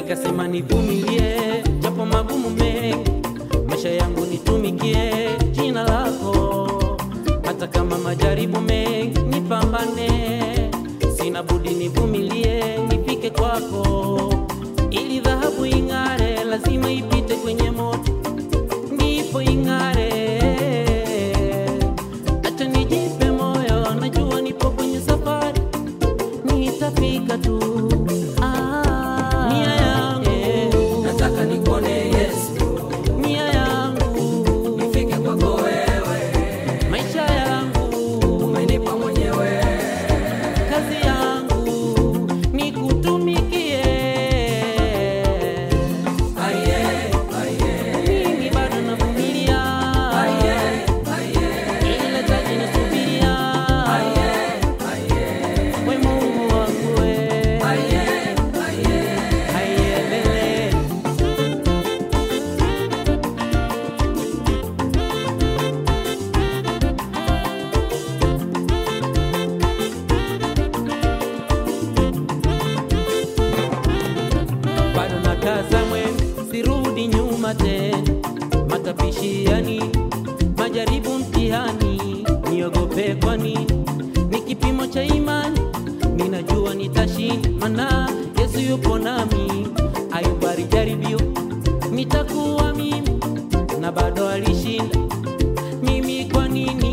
nikasema nivumilie, japo magumu mengi, maisha yangu nitumikie jina lako, hata kama majaribu mengi nipambane, sina budi nivumilie, nifike kwako, ili dhahabu ing'are, lazima ipite kwenye moto, ndipo ing'are. Acha nijipe moyo, najua nipo kwenye safari, nitafika tu. Ah, nia yangu nataka nikuone Yesu, nia yangu nifike kwako wewe, maisha yangu umenipa mwenyewe, kazi yangu nikutumikie. aye, aye, Mimi bado navumilia, aye, aye, ila taji nasubiria. aye, aye, We Mungu wangu we, aye, aye. haiendelee. bado nakaza mwendo, sirudi nyuma tena. Matapishi yani majaribu, mtihani, niogope kwani ni kipimo cha imani. Ninajua nitashinda, mana Yesu yupo nami. Ayubu alijaribiwa, nitakuwa mimi, na bado alishinda. Mimi kwa nini